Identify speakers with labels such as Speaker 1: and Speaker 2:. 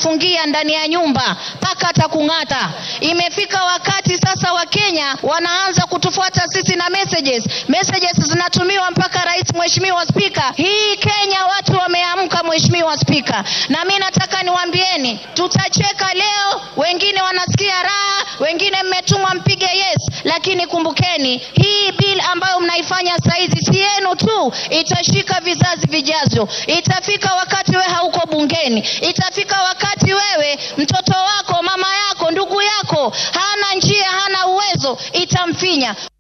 Speaker 1: kumfungia ndani ya nyumba mpaka atakung'ata. Imefika wakati sasa Wakenya wanaanza kutufuata sisi na messages. Messages zinatumiwa mpaka rais. Mheshimiwa Spika, hii Kenya watu wameamka, Mheshimiwa Spika, na mi nataka niwaambieni, tutacheka leo, wengine wanasikia raha, wengine mmetumwa mpige yes, lakini kumbukeni hii bill ambayo mnaifanya saizi si yenu tu, itashika vizazi vijavyo. Itafika wakati wewe hauko bungeni, itafika wakati wewe mtoto wako, mama yako, ndugu yako hana njia, hana uwezo, itamfinya.